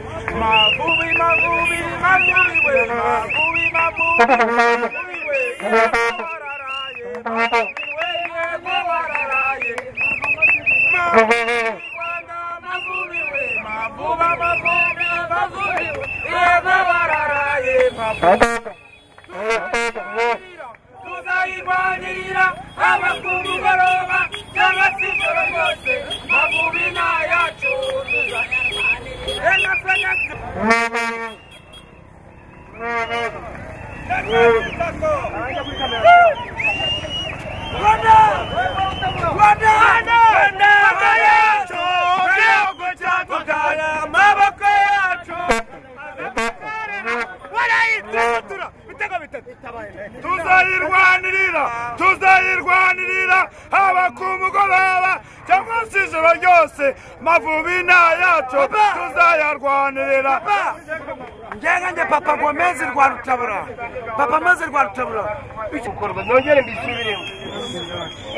Mabubi, mabubi, mabubi, we. Mabubi, mabubi, mabubi, we. Ye, warara, ye, mabubi, we, ye, warara, ye. Mabubi, wanga, mabubi, we. Mabuba, mabubi, mabubi, we. Ye, warara, ye, mabubi. Tuzayirwanirira abaku mugoroba cyangwa se ijoro ryose mabubi nayacu tuzayirwanirira enafenesi Rwanda Rwanda Rwanda yacu igihugu cyacu cyane amaboko yacu barayitutura ibitego bitatu tuzayirwanirira tuzayirwanirira haba ku mugoroba cyangwa se ijoro ryose mavubi ni ayacu tuzayarwanirira ngenga nge papa gomezi rwa rutabura papa maze rwa rutabura gukorwa nongere mbisubiremo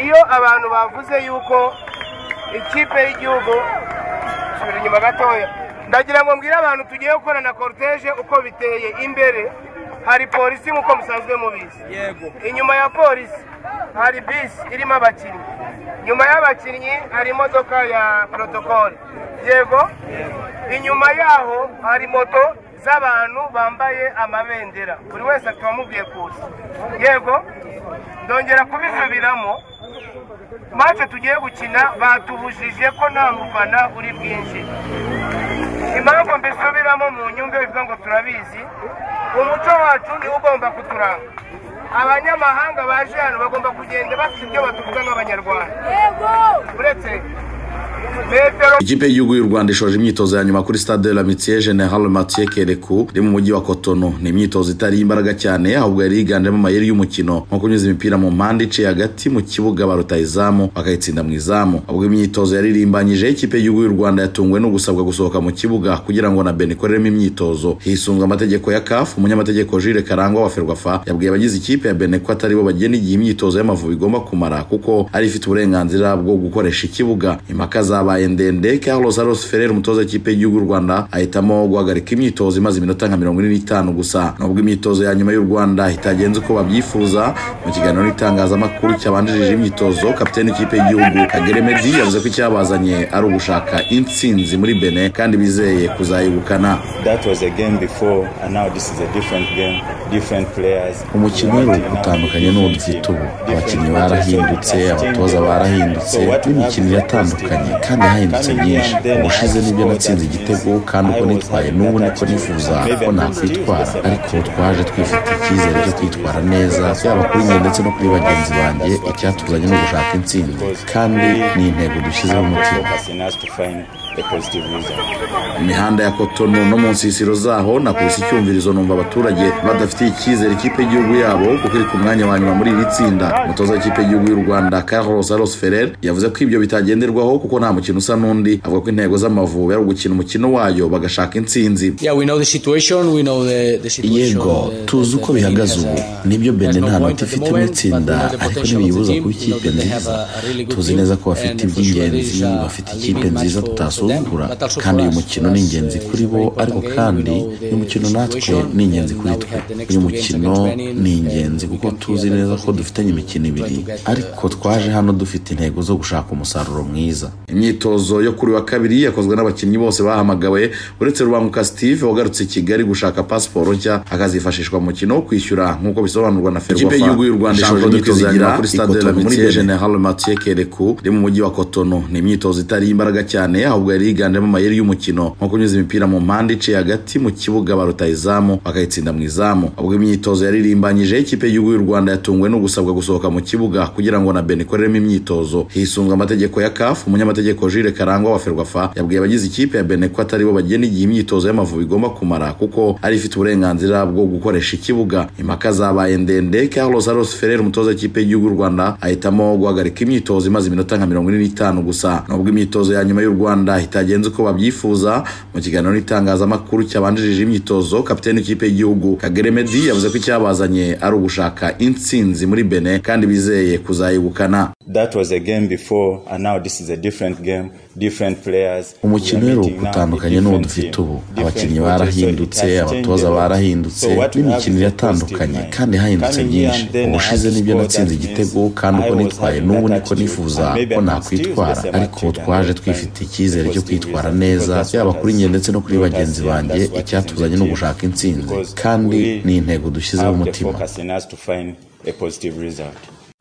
iyo abantu bavuze yuko ikipe y'igihugu subira inyuma gatoya ndagira ngo mbwire abantu tugiye gukora na korutege uko biteye imbere hari polisi nk'uko musanzwe mubizi yego inyuma ya polisi hari bisi irimo abakinnyi nyuma y'abakinnyi hari imodoka ya porotokole yego inyuma yaho hari moto z'abantu bambaye amabendera buri wese akaba amubwiye kuza yego ndongera kubisubiramo mace tugiye gukina batubujije ko nta mufana uri bwinjire impamvu mbisubiramo mu nyungu bivuga ngo turabizi umuco wacu niwo ugomba kuturanga abanyamahanga baje hano bagomba kugenda bafite ibyo batuvuga nk'abanyarwanda uretse metero Ikipe y'igihugu y'u Rwanda ishoje imyitozo ya nyuma kuri Stade de l'Amitié General Mathieu Kérékou iri mu mujyi wa Cotonou. Ni imyitozo itari imbaraga cyane ahubwo yari yiganjemo amayeri y'umukino nko kunyuza imipira mu mpande iciye hagati mu kibuga baruta izamu bakayitsinda mu izamu. Ubwo imyitozo yaririmbanyije ikipe y'igihugu y'u Rwanda yatunguwe no gusabwa gusohoka mu kibuga kugira ngo na Ben ikoreremo imyitozo. Hisunzwe amategeko ya CAF, umunyamategeko Jules Karangwa wa Ferwafa yabwiye abagize ikipe ya Ben ko atari bo bagena igihe imyitozo y'amavubi igomba kumara kuko ari ifite uburenganzira bwo gukoresha ikibuga. Impaka zabaye ndende Carlos Aros Ferrer umutoza w'ikipe y'igihugu y'u Rwanda ahitamo guhagarika imyitozo imaze iminota nka mirongo ine n'itanu gusa nubwo imyitozo ya nyuma y'u Rwanda itagenze uko babyifuza mu kiganiro n'itangazamakuru cyabanjirije imyitozo kapiteni w'ikipe y'igihugu Kagere Meddy yavuze ko icyabazanye ari ugushaka intsinzi muri Bene kandi bizeye kuzayegukana That was a game before, and now this is a different game, different players. umukino wari utandukanye n'uwo dufite ubu abakinnyi barahindutse abatoza barahindutse n'imikino iratandukanye kandi yahindutse myinshi ubushize nibyo natsinze igitego kandi uko nitwaye n'ubu niko nifuza ko nakwitwara ariko twaje twifite icyizere cyo kwitwara neza yaba kuri njye ndetse no kuri bagenzi banjye icyatuzanye no gushaka intsinzi kandi ni intego dushyizeho umutima Focusing us to find a positive result. imihanda ya kotono no mu nsisiro zaho nakubise icyumvirizo numva abaturage badafitiye icyizere ikipe y'igihugu yabo kuko iri ku mwanya wa nyuma muri iri tsinda umutoza w'ikipe y'igihugu y'u rwanda carlos aros ferrer yavuze ko ibyo bitagenderwaho kuko nta mukino usa n'undi avuga ko intego z'amavubi ari ugukina umukino wayo bagashaka intsinzi Yeah, we know the situation, we know the, the situation. yego the- tuzi the- uko the bihagaze league ubu has a- nibyo bende has no nta point noti at the ifite mu moment, itsinda but we know the ariko potential of the ntibiyibuza team, kuba we know ikipe that they have nziza a- a really good tuzi team, neza ko bafite and for sure there is iby'ingenzi a- bafite a leading ikipe match nziza for- for tutasuzugura them, but also for kandi uyu us. mukino For ni us, ingenzi uh, kuri it's a bo very ariko important kandi game. We know the- uyu mukino the natwe situation, ni ingenzi and kuri now we twe have the next uyu two games mukino against Benin, ni and ingenzi we kuko can tuzi feel that neza we ko need dufite to- imikino to ibiri get, uh, ariko twaje hano dufite intego zo gushaka umusaruro mwiza imyitozo yo kuri wa kabiri yakozwe n'abakinnyi bose bahamagawe uretse rubanguka steve wagarutse i kigali gushaka pasiporo nshya akazifashishwa mu mukino wo kwishyura nk'uko bisobanurwa na ferwafa Ikipe y'igihugu y'u Rwanda ishoje Shampiyona imyitozo ya kwizigira nyuma kuri Stade de la ikotono muri Mutuelle. general mathieu kereku iri mu mujyi wa kotono ni imyitozo itari imbaraga cyane ahubwo yari yiganjemo amayeri y'umukino nko kunyuza imipira mu mpande iciye hagati mu kibuga baruta izamu bakayitsinda mu izamu ubwo imyitozo yaririmbanyije ikipe y'igihugu y'u Rwanda yatunguwe no gusabwa gusohoka mu kibuga kugira ngo na Ben ikoreremo imyitozo hisunzwe amategeko ya CAF umunyamategeko Jules Karangwa wa Ferwafa yabwiye abagize ikipe ya Ben ko atari bo bagena igihe imyitozo y'amavubi igomba kumara kuko ari ifite uburenganzira bwo gukoresha ikibuga impaka zabaye ndende Carlos Aros Ferrer umutoza w'ikipe y'igihugu y'u Rwanda ahitamo guhagarika imyitozo imaze iminota nka mirongo ine n'itanu gusa nubwo imyitozo ya nyuma y'u Rwanda itagenze uko babyifuza mu kiganiro n'itangazamakuru cyabanjirije imyitozo kapiteni w'ikipe y'igihugu Kagere Meddy yavuze ko icyabazanye ari ugushaka intsinzi muri Benin kandi bizeye kuzayegukana That was a game before, and now this is a different game, different players. umukino We are rero meeting now utandukanye a n'uwo different dufite team, ubu different abakinnyi coaches, so barahindutse it has changed abatoza a lot. barahindutse So what we have n'imikino is a iratandukanye positive kandi mind. hahindutse Coming here nyinshi and then ubushize I nibyo scored, natsinze that igitego means kandi ubwo I was nitwaye having n'ubu that niko attitude. nifuza And maybe ko I'm nakwitwara still the same ariko attitude twaje and twifite that's icyizere cyo positive kwitwara reason. neza Because that's yaba what kuri has- njye ndetse no kuri because bagenzi that's banjye what is in icyatuzanye the ni team. ugushaka intsinzi Because kandi we ni intego dushyizeho have the umutima focus in us to find a positive result.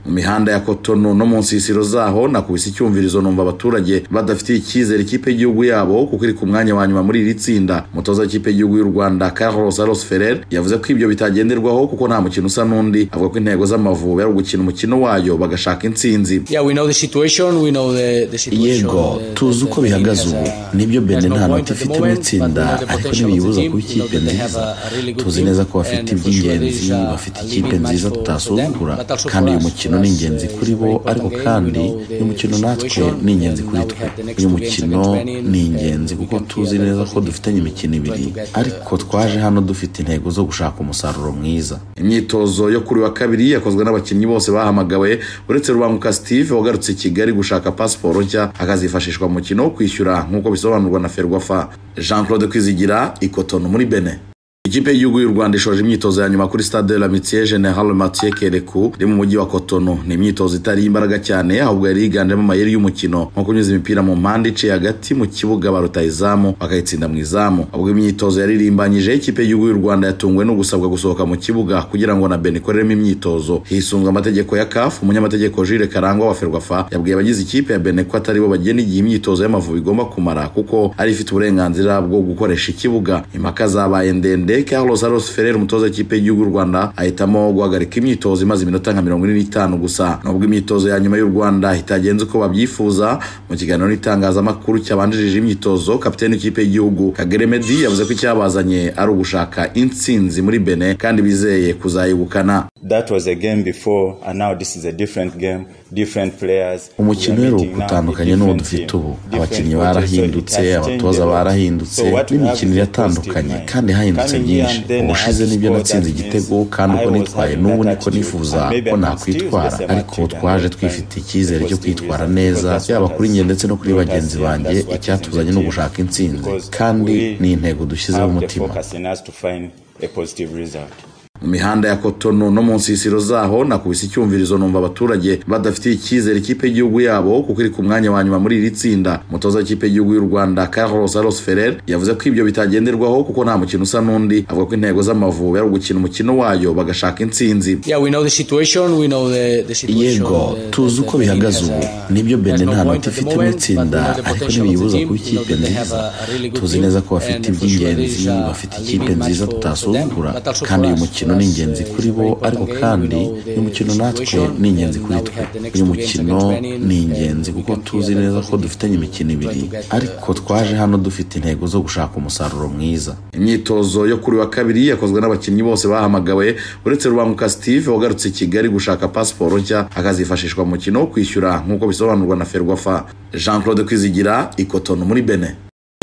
mu mihanda ya kotono no mu nsisiro zaho nakubise icyumvirizo numva abaturage badafitiye icyizere ikipe y'igihugu yabo kuko iri ku mwanya wa nyuma muri iri tsinda umutoza w'ikipe y'igihugu y'u rwanda carlos aros ferrer yavuze ko ibyo bitagenderwaho kuko nta mukino usa n'undi avuga ko intego z'amavubi ari ugukina umukino wayo bagashaka intsinzi Yeah, we know the situation, we know the, the situation. yego the- tuzi the- uko the bihagaze league ubu has a- nibyo bene has no nta point noti at the ifite mu moment, but we itsinda know the ariko potential of the ntibiyibuza team, kuba we know ikipe that they nziza have a- a really good tuzi team, neza ko bafite and for sure there is iby'ingenzi a- bafite a leading ikipe match nziza for- for tutasuzugura them, but also for kandi uyu us. mukino For us, uh, ni ingenzi it's kuri a bo very ariko important kandi game. We know the- uyu mukino the natwe situation, ni ingenzi and kuri now we twe have the next uyu two games mukino against Benin, ni and ingenzi we kuko can tuzi feel that neza ko positive dufitanye imikino we're ibiri going to get, uh, ariko twaje hano dufite intego zo gushaka umusaruro mwiza imyitozo yo kuri uyu wa kabiri yakozwe n'abakinnyi bose bahamagawe uretse rubanguka steve wagarutse i kigali gushaka pasiporo nshya akazifashishwa mu mukino wo kwishyura nk'uko bisobanurwa na ferwafa jean claude kwizigira ikotono muri bene ikipe y'igihugu y'u rwanda ishoje imyitozo ya nyuma kuri stade de l'amitié general mathieu kereku iri mu mujyi wa kotono ni imyitozo itari imbaraga cyane ahubwo yari yiganjemo amayeri y'umukino nko kunyuza imipira mu mpande iciye hagati mu kibuga baruta izamu bakayitsinda mu izamu ubwo imyitozo yaririmbanyije ikipe y'igihugu y'u rwanda yatunguwe no gusabwa gusohoka mu kibuga kugira ngo na beni ikoreremo imyitozo hisunzwe amategeko ya kafu umunyamategeko jire karangwa wa ferwafa yabwiye abagize ikipe ya beni ko atari bo bagena igihe imyitozo y'amavubi igomba kumara kuko ari ifite uburenganzira bwo gukoresha ikibuga impaka zabaye ndende carlos aros ferrer umutoza w'ikipe y'igihugu y'u rwanda ahitamo guhagarika imyitozo imaze iminota nka mirongo ine n'itanu gusa nubwo imyitozo ya nyuma y'u rwanda itagenze uko babyifuza mu kiganiro n'itangazamakuru cyabanjirije imyitozo kapiteni w'ikipe y'igihugu kagere medi yavuze ko icyabazanye ari ugushaka intsinzi muri bene kandi bizeye kuzayegukana That was a game before, and now this is a different game, different players. umukino rero utandukanye n'uwo dufite ubu abakinnyi barahindutse abatoza barahindutse n'imikino iratandukanye kandi hahindutse byinshi ubushize nibyo natsinze igitego kandi uko nitwaye n'ubu niko nifuza ko nakwitwara ariko twaje twifite icyizere cyo kwitwara neza yaba kuri njye ndetse no kuri bagenzi banjye icyatuzanye ni ugushaka intsinzi kandi ni intego dushyizeho umutima umutima mu mihanda ya kotono no mu nsisiro zaho nakubise icyumvirizo numva abaturage badafitiye icyizere ikipe y'igihugu yabo kuko iri ku mwanya wa nyuma muri iri tsinda umutoza w'ikipe y'igihugu y'u rwanda carlos aros ferrer yavuze ko ibyo bitagenderwaho kuko nta mukino usa n'undi avuga ko intego z'amavubi ari ugukina umukino wayo bagashaka intsinzi Yeah, we know the situation, we know the, the situation. yego the- tuzi the- uko the league bihagaze has ubu a- nibyo has bene no nta point noti at the ifite mu moment, itsinda but we know the ariko potential of the ntibiyibuza team, kuba we know ikipe that they have nziza a- a really good tuzi team, neza ko bafite and for sure there is iby'ingenzi a- a bafite leading ikipe match nziza for- for tutasuzugura them, but also kandi for us, uyu mukino for ni us, ingenzi uh, kuri it's a bo very important ariko game, we kandi know the- uyu mukino the natwe situation, ni ingenzi and kuri now we twe have the next uyu two games mukino against Benin, ni and ingenzi we kuko can tuzi feel that neza ko positive dufitanye imikino ibiri try to get, uh, ariko twaje hano dufite intego zo gushaka umusaruro mwiza imyitozo yo kuri uyu wa kabiri yakozwe n'abakinnyi bose bahamagawe uretse rubanguka steve wagarutse i kigali gushaka pasiporo nshya akazifashishwa mu mukino wo kwishyura nk'uko bisobanurwa na ferwafa jean claude kwizigira ikotono muri bene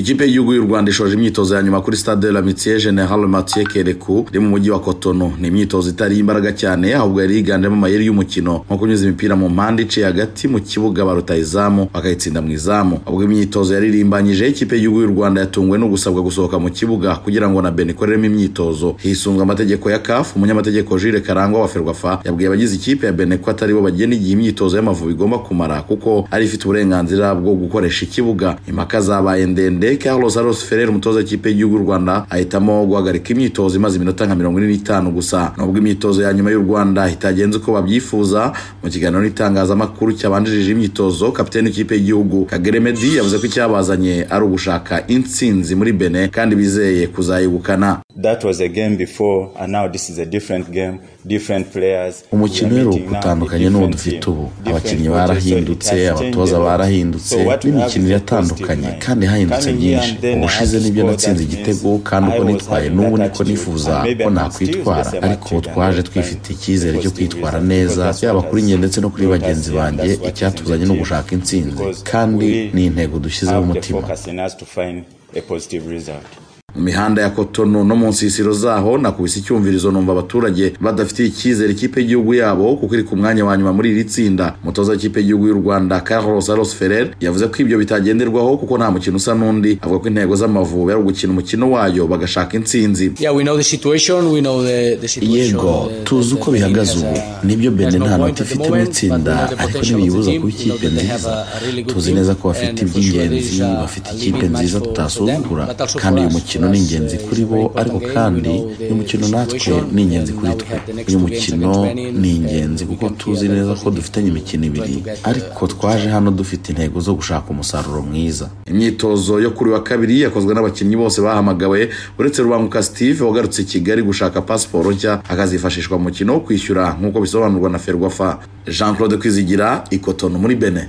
ikipe y'igihugu y'u rwanda ishoje imyitozo ya nyuma kuri stade de l'amitié general mathieu kereku iri mu mujyi wa kotono ni imyitozo itari imbaraga cyane ahubwo yari yiganjemo amayeri y'umukino nko kunyuza imipira mu mpande iciye hagati mu kibuga baruta izamu bakayitsinda mu izamu ubwo imyitozo yaririmbanyije ikipe y'igihugu y'u rwanda yatunguwe no gusabwa gusohoka mu kibuga kugira ngo na beni ikoreremo imyitozo hisunzwe amategeko ya kafu umunyamategeko jire karangwa wa ferwafa yabwiye abagize ikipe ya bene ko atari bo bagena igihe imyitozo y'amavubi igomba kumara kuko ari ifite uburenganzira bwo gukoresha ikibuga impaka zabaye ndende carlos aros ferrer umutoza w'ikipe y'igihugu y'u rwanda ahitamo guhagarika imyitozo imaze iminota nka mirongo ine n'itanu gusa nubwo imyitozo ya nyuma y'u rwanda itagenze uko babyifuza mu kiganiro n'itangazamakuru cyabanjirije imyitozo kapiteni w'ikipe y'igihugu kagere medi yavuze ko icyabazanye ari ugushaka intsinzi muri bene kandi bizeye kuzayegukana That was a game before, and now this is a different game, different players. umukino We are rero meeting now a utandukanye n'uwo different dufite team, ubu different abakinnyi coaches, so it barahindutse has changed abatoza a lot. barahindutse So what we have n'imikino is a iratandukanye positive kandi mind. hahindutse Coming here byinshi and then I ubushize have nibyo scored, natsinze that igitego means kandi ubwo I was nitwaye having n'ubu that niko attitude. nifuza And maybe ko I'm nakwitwara still the same ariko attitude and twaje that's twifite fine. icyizere cyo Positive kwitwara result. neza Because yaba what kuri has- njye ndetse no kuri what has bagenzi here, banjye that's what is in icyatuzanye the ni team. ugushaka intsinzi Because kandi we ni intego dushyizeho have the umutima focus in us to find a positive result. mu mihanda ya kotono no mu nsisiro zaho nakubise icyumvirizo numva abaturage badafitiye icyizere ikipe y'igihugu yabo kuko iri ku mwanya wa nyuma muri iri tsinda umutoza w'ikipe y'igihugu y'u rwanda carlos aros ferrer yavuze ko ibyo bitagenderwaho kuko nta mukino usa n'undi avuga ko intego z'amavubi ari ugukina umukino wayo bagashaka intsinzi yego tuzi uko bihagaze ubu nibyo bene nta noti ifite mu itsinda ariko ntibiyibuza kuba ikipe nziza tuzi neza ko bafite iby'ingenzi bafite ikipe nziza tutasuzugura kandi uyu mukino ni ingenzi kuri bo ariko kandi uyu mukino natwe ni ingenzi kuri twe uyu mukino ni ingenzi kuko tuzi neza ko dufitanye imikino ibiri ariko twaje hano dufite intego zo gushaka umusaruro mwiza imyitozo yo kuri wa kabiri yakozwe n'abakinnyi bose bahamagawe uretse rubanguka steve wagarutse i kigali gushaka pasiporo nshya akazifashishwa mu mukino wo kwishyura nk'uko bisobanurwa na ferwafa jean claude kwizigira ikotono muri bene